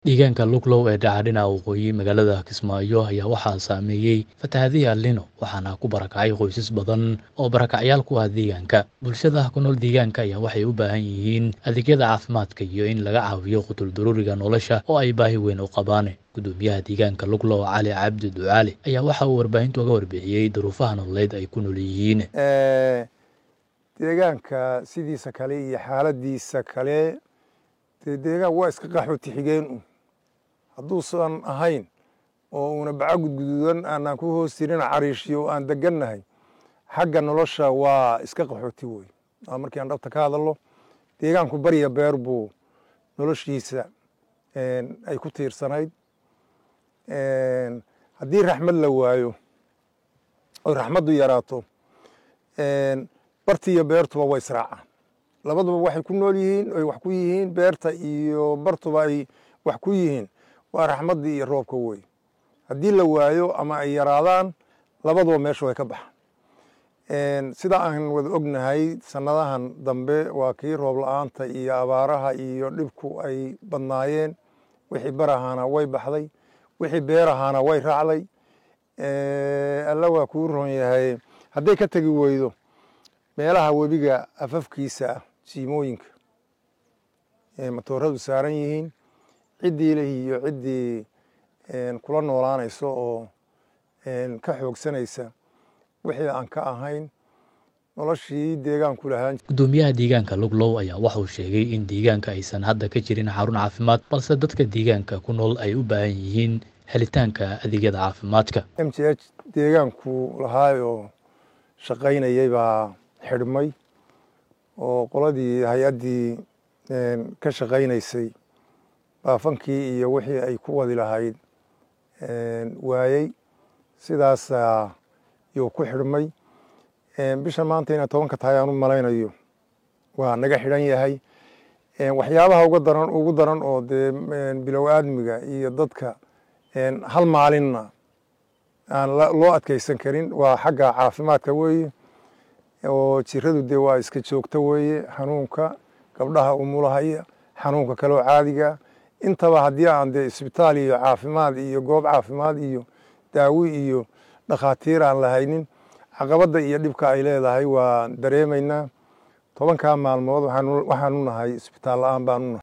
Deegaanka Luglow ee dhaca dhinaca waqooyi magaalada Kismaayo ayaa waxaa saameeyay fatahaadihii El Niño waxaana ku barakacay qoysas badan oo barakacyaal ku ah deegaanka. Bulshada ku nool deegaanka ayaa waxay u baahan yihiin adeegyada caafimaadka iyo in laga caawiyo qutul daruuriga nolosha oo ay baahi weyn u qabaan. Gudoomiyaha deegaanka Luglow Cali Cabdi Ducaale ayaa waxa uu warbaahinta uga warbixiyey duruufaha nololeed ay ku nool yihiin. deegaanka sidiisa kale iyo xaaladiisa kale dee deegaan waa iska qaxooti xigeen un hadduusan ahayn oo una baca gudguduudan aanaan ku hoos jirin cariishiyo aan degannahay xagga nolosha waa iska qaxooti wey waa markii aan dhabta ka hadalno deegaanku barya beer buu noloshiisa ay ku tiirsanayd haddii raxmad la waayo oy raxmaddu yaraato barti iyo beertuba way israacaan labaduba waxay ku nool yihiin oy wax ku yihiin beerta iyo bartuba ay wax ku yihiin waa raxmaddii iyo roobka wey haddii la waayo ama ay yaraadaan labaduba meesha way ka baxaan sida aan wada ognahay sannadahan dambe waa kii roob la-aanta iyo abaaraha iyo dhibku ay badnaayeen wixii barahaana way baxday wixii beerahaana way raacday alla waa kuu ron yahay hadday ka tegi weydo meelaha webiga afafkiisa ah siimooyinka matooradu saaran yihiin ciddii leh iyo ciddii kula noolaanayso oo ka xoogsanaysa wixii aan ka ahayn noloshii deegaanku lahaan Gudoomiyaha deegaanka Luglow ayaa waxa uu sheegay in deegaanka aysan hadda ka jirin xarun caafimaad balse dadka deegaanka ku nool ay u baahan yihiin helitaanka adeegyada caafimaadka. m j h deegaanku lahaay oo shaqaynayay baa xidhmay oo qoladii hay-addii ka shaqaynaysay baafankii iyo wixii ay ku wadi lahayd waayey sidaasaa yuu ku xidhmay bisha maanta inay tobanka tahay aan u malaynayo waa naga xidhan yahay waxyaabaha uga daran ugu daran oo dee bilow aadmiga iyo dadka hal maalinna aan loo adkeysan karin waa xagga caafimaadka weeye oo jiradu dee waa iska joogto weeye xanuunka gabdhaha umulahaya xanuunka kaloo caadiga intaba haddii aan dee isbitaal iyo caafimaad iyo goob caafimaad iyo daawi iyo dhakhaatiir aan lahaynin caqabadda iyo dhibka ay leedahay waa dareemaynaa tobankaa maalmood waxaanu nahay isbitaal la-aan baanu nahay